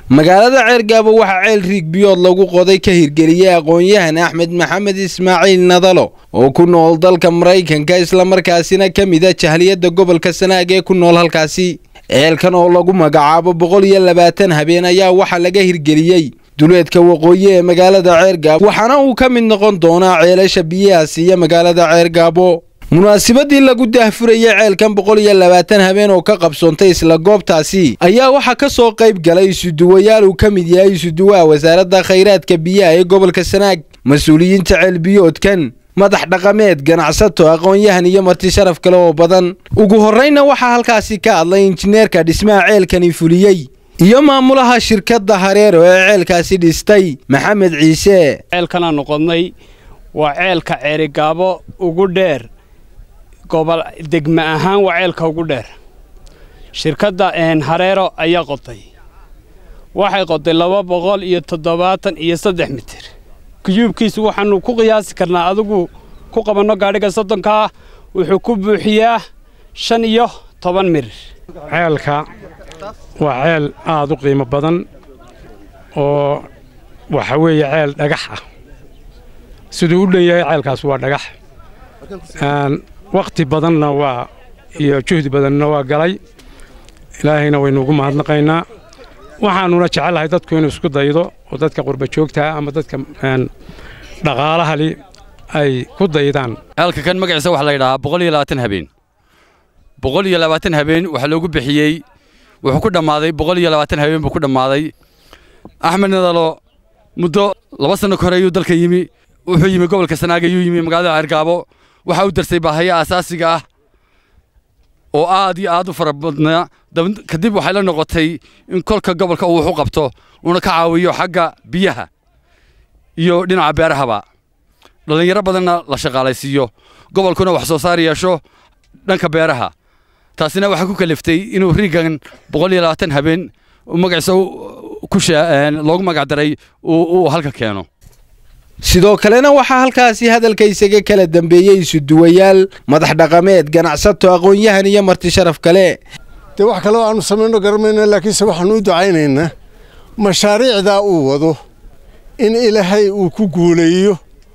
magaalada ceergaabo waxaa ceel riig biyood lagu qoday ka hirgeliyey aqoon-yahan axmed maxamed ismaaciil nadalo oo ku nool dalka maraykanka islamarkaasina ka mida jahliyadda gobolka sanaag ee ku nool halkaasi ceelkan oo lagu magacaabo boqol iyo labaatan habeen ayaa waxaa laga hirgeliyey duleedka waqooyi ee magaalada ceergaabo waxaana uu ka mid noqon doonaa ceelasha biyaha siiya magaalada ceergaabo munaasabadii lagu daahfurayay ceelkan boqol iyo labaatan habeen oo ka qabsoontay isla goobtaasi ayaa waxaa ka soo qayb galay isuduwayaal uu ka mid yahay isuduwaha wasaaradda khayraadka biyaha ee gobolka sanaag mas-uuliyiinta ceelbiyoodkan madax dhaqameed ganacsato aqoon-yahan iyo marti sharaf kale oo badan ugu horreyna waxaa halkaasi ka hadlay injineerka dhismaha ceelkani fuliyey iyo maamulaha shirkadda hareero ee ceelkaasi dhistay maxamed ciise ceelkanaa noqonnay waa ceelka ceerigaabo ugu dheer gobol degme ahaan waa ceelka ugu dheer shirkadda hareero ayaa qotay waxay qotay laba boqol iyo toddobaatan iyo saddex mitir kuyuubkiisu waxaannu ku qiyaasi karnaa adigu ku qabanno gaadhiga soddonkaa wuxuu ku buuxiyaa shan iyo toban mirir ceelka waa ceel aad u qiimo badan oo waxa weeye ceel dhagax ah siduu u dhan yahay ceelkaas waa dhagax wakhti badanna waa iyo juhdi badanna waa galay ilaahayna waynuugu mahadnaqaynaa waxaannuna jecellahay dadku inuu isku daydo oo dadka qurba joogtaa ama dadka dhaqaalahali ay ku daydaan ceelka kan magaciisa waxaa la yidhahaa boqol iyo labaatan habeen boqol iyo labaatan habeen waxaa loogu bixiyey wuxuu ku dhammaaday boqol iyo labaatan habeen buu ku dhammaaday axmed nadalo muddo laba sanno ka hore ayuu dalka yimi wuxuu yimi gobolka sanaag ayuu yimi magaalada ceergaabo waxaa u darsay baahaya asaasiga ah oo aad iyo aad u fara badnaa kadib waxay la noqotay in kolka gobolka uu wax u qabto uuna ka caawiyo xagga biyaha iyo dhinaca beerahaba dhallinyaro badanna la shaqaalaysiiyo gobolkuna wax soo saar yeesho dhanka beeraha taasina waxaa ku kaliftay inuu riigan boqol iyo labaatan habeen magaciisa loogu magacdaray uu halka keeno sidoo kalena waxaa halkaasi hadalka isaga kala dambeeyey isuduwayaal madax dhaqameed ganacsato aqoon-yahan iyo marti sharaf kale dee wax kaleo aanu samayno garamayna laakiinse waxaanu u ducaynaynaa mashaariicdaa uu wado in ilaahay uu ku guuleeyo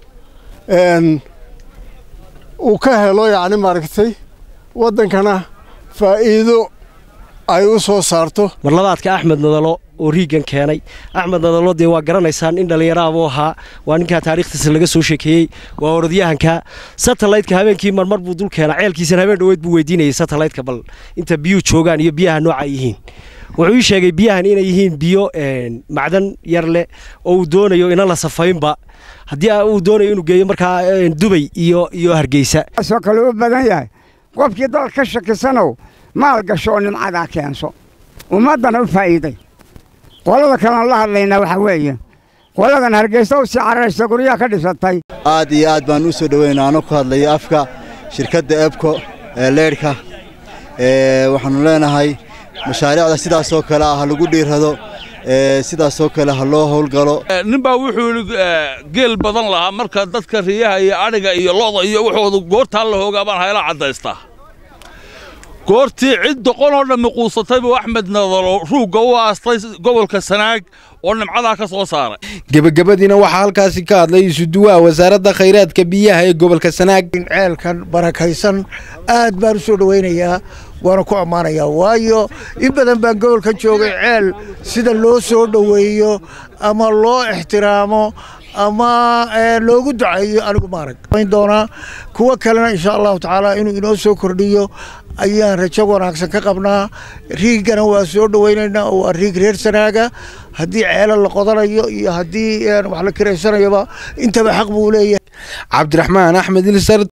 uu ka helo yacni maaragtay waddankana faa'iido ay u soo saarto marlabaadka axmed nadalo oo riigan keenay axmed nadalo dee waa garanaysaan in dhallinyaraabuu ahaa waa ninkaa taarikhtiisa laga soo sheekeeyey waa orodyahanka satellaytka habeenkii marmar buu dul keenaa ceelkiisana habeen dhoweed buu weydiinayay satellaytka bal inta biyuu joogaan iyo biyaha nooca yihiin wuxuu ii sheegay biyahan inay yihiin biyo macdan yar leh oo uu doonayo ina la safaynba haddii uu doonayo inuu geeyo markaa dubay iyo iyo hargeysa soo kale u badan yahay qofkii dal ka shakisanow maal gasho oo nimcadaa keenso ummaddana u faa'iiday qolada kalean la hadlaynaa waxaa weeye qoladan hargeysa u sii cararaysa guryaha ka dhisatay aad iyo aad baan u soo dhoweynaa ano ku hadlaya afka shirkadda ebko ee leydhka waxaannu leenahay mashaariicda sidaasoo kale ah ha lagu dhiirrado sidaasoo kale ha loo howlgalo nin baa wuxuu yidhi geel badan lahaa marka dadka riyaha iyo adhiga iyo lo'da iyo wuxooda goortaa la hoogaa baan hayla caddaystaa goortii cid doqon oo dhammi quusatay buu axmed nadalo ruugga u aastay gobolka sanaag oo nimcadaa ka soo saaray gebagabadiina waxaa halkaasi ka hadlay isuduwaha wasaaradda khayraadka biyaha ee gobolka sanaag ceelkan barakaysan aad baan u soo dhowaynayaa waana ku ammaanayaa waayo in badan baan gobolkan joogay ceel sida loo soo dhoweeyo ama loo ixtiraamo ama loogu duceeyo anigu maarag doonaa kuwo kalena insha allahu tacaala inuu inoo soo kordhiyo ayaan rajo wanaagsan ka qabnaa riigana waa soo dhowaynaynaa oo waa riig reer sanaaga haddii ceelo la qodanayo iyo haddii wax la kiraysanayoba intaba xaq buu leeyahay cabdiraxmaan axmed ilsar